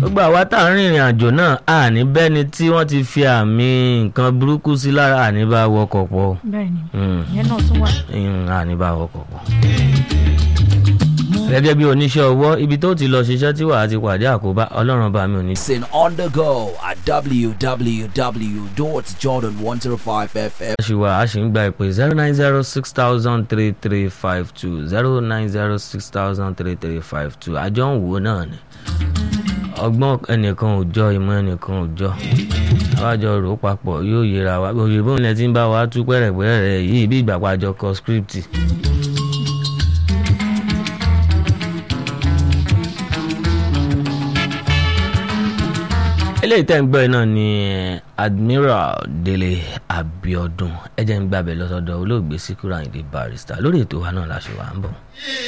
gbogbo àwa tá à ń rìnrìn àjò náà àní bẹ́ni tí wọ́n ti fi àmì nǹkan burúkú sí lára àní bá wọkọ̀ pọ̀ bẹ́ẹ̀ni Mm. ìyẹn náà tún wà. Mm, àní bá wọkọ̀ pọ̀. gẹ́gẹ́ bí oníṣẹ́ ọwọ́ ibi tó ti lọ ṣiṣẹ́ tí wàá ti pàdé àkóbá ọlọ́run bá mi ò ní. Listen on the go at www.jordan105fm. a ṣì wà a ṣì ń gba ìpè zero nine zero six thousand three three five two zero nine zero six thousand three three five two àjọ ń wò náà ni ọgbọ́n ẹnìkan ò jọ ìmọ̀ ẹnìkan ò jọ àwájọ rò ó papọ̀ yóò yẹra wa òyìnbó ilẹ̀ tí ń bá wa tú pẹ̀rẹ̀pẹ̀rẹ̀ yìí bí ìgbà pàjọ kọ script. eléyìí tẹ́ ń gbọ́ yìí náà ni eh, admiral délé abiodun ẹ jẹ́ ń gbàbẹ̀ lọ́sọ̀dọ̀ olóògbé síkúrò àyìndé barrister lórí ètò wa náà la ṣe wà ń bọ̀.